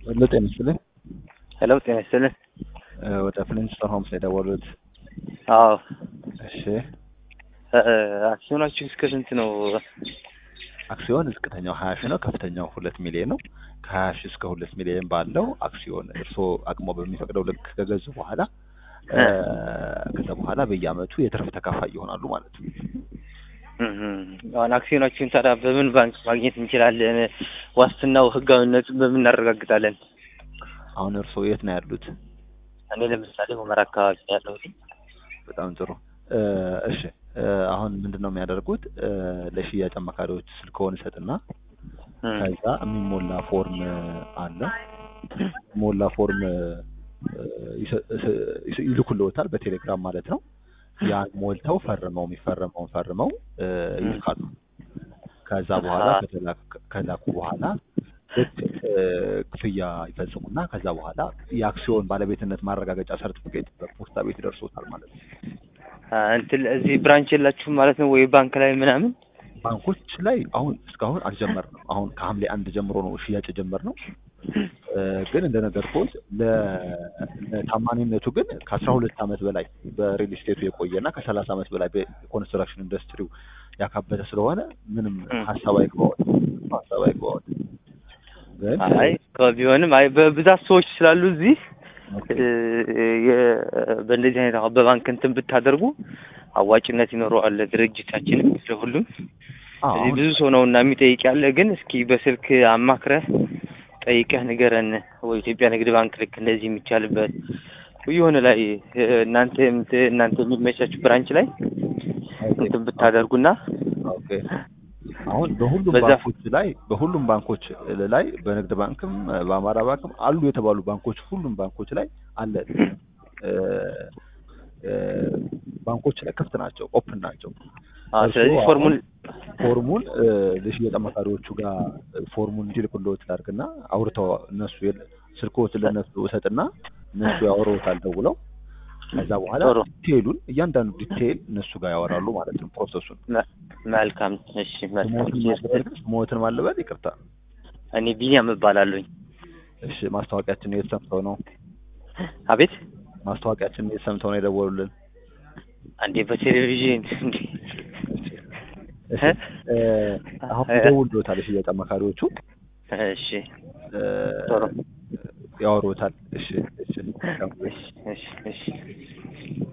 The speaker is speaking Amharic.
ሄሎ ጤና ይስጥልኝ። ሄሎ ጤና ይስጥልን። ወደ ፍሊንስቶን ሆምስ ነው የደወሉት? አዎ እሺ አክሲዮናችሁ እስከ ስንት ነው? አክሲዮን ዝቅተኛው ሀያ ሺህ ነው፣ ከፍተኛው ሁለት ሚሊዮን ነው። ከሀያ ሺህ እስከ ሁለት ሚሊዮን ባለው አክሲዮን እርስዎ አቅሞ በሚፈቅደው ልክ ከገዙ በኋላ ከዛ በኋላ በየአመቱ የትርፍ ተካፋይ ይሆናሉ ማለት ነው። አሁን አክሲዮናችሁን ታዲያ በምን ባንክ ማግኘት እንችላለን? ዋስትናው ህጋዊነቱ በምን እናረጋግጣለን? አሁን እርስዎ የት ነው ያሉት? እኔ ለምሳሌ ሁመራ አካባቢ ነው ያለሁት። በጣም ጥሩ። እሺ አሁን ምንድን ነው የሚያደርጉት? ለሽያጭ አማካሪዎች ስልክዎን ይሰጥና ከዛ የሚሞላ ፎርም አለ። የሚሞላ ፎርም ይልኩልዎታል በቴሌግራም ማለት ነው። ያን ሞልተው ፈርመው የሚፈረመውን ፈርመው ይልካሉ። ከዛ በኋላ ከላኩ በኋላ ልክ ክፍያ ይፈጽሙና ከዛ በኋላ የአክሲዮን ባለቤትነት ማረጋገጫ ሰርቲፊኬት በፖስታ ቤት ይደርሶታል ማለት ነው። እንትን እዚህ ብራንች የላችሁም ማለት ነው ወይ ባንክ ላይ ምናምን? ባንኮች ላይ አሁን እስካሁን አልጀመርንም። አሁን ከሐምሌ አንድ ጀምሮ ነው ሽያጭ የጀመርነው። ግን እንደነገርኩት ለታማኒነቱ ግን ከአስራ ሁለት ዓመት በላይ በሪል ስቴቱ የቆየና ከሰላሳ ዓመት በላይ በኮንስትራክሽን ኢንዱስትሪው ያካበተ ስለሆነ ምንም ሀሳብ አይግባዎት ሀሳብ አይግባዎት። ግን አይ ቢሆንም አይ በብዛት ሰዎች ስላሉ እዚህ በእንደዚህ አይነት አሁን በባንክ እንትን ብታደርጉ አዋጭነት ይኖረዋል ድርጅታችንም ለሁሉም። እዚህ ብዙ ሰው ነው እና የሚጠይቅ ያለ ግን እስኪ በስልክ አማክረህ ጠይቀህ ንገረን። ወይ ኢትዮጵያ ንግድ ባንክ ልክ እንደዚህ የሚቻልበት የሆነ ላይ እናንተ እናንተ የሚመቻችሁ ብራንች ላይ እንትን ብታደርጉና ኦኬ አሁን በሁሉም ባንኮች ላይ በሁሉም ባንኮች ላይ በንግድ ባንክም በአማራ ባንክም አሉ የተባሉ ባንኮች ሁሉም ባንኮች ላይ አለ። ባንኮች ላይ ክፍት ናቸው፣ ኦፕን ናቸው። ስለዚህ ፎርሙን ፎርሙን ለሽያጭ አማካሪዎቹ ጋር ፎርሙን እንዲልኩልዎት ላድርግና አውርተው እነሱ ስልክዎት ለእነሱ እሰጥና እነሱ ያወሩታል ደውለው ከዛ በኋላ ዲቴይሉን እያንዳንዱ ዲቴይል እነሱ ጋር ያወራሉ ማለት ነው ፕሮሰሱን። መልካም እሺ፣ መልካም ሞትን ማለበል ይቅርታ፣ እኔ ቢኒያም እባላለሁኝ። እሺ፣ ማስታወቂያችን የት ሰምተው ነው? አቤት፣ ማስታወቂያችን የት ሰምተው ነው የደወሉልን? አንዴ በቴሌቪዥን እንዴ። አሁን ይደውልዎታል የሽያጭ አማካሪዎቹ። እሺ፣ ያወሩታል። እሺ፣ እሺ፣ እሺ፣ እሺ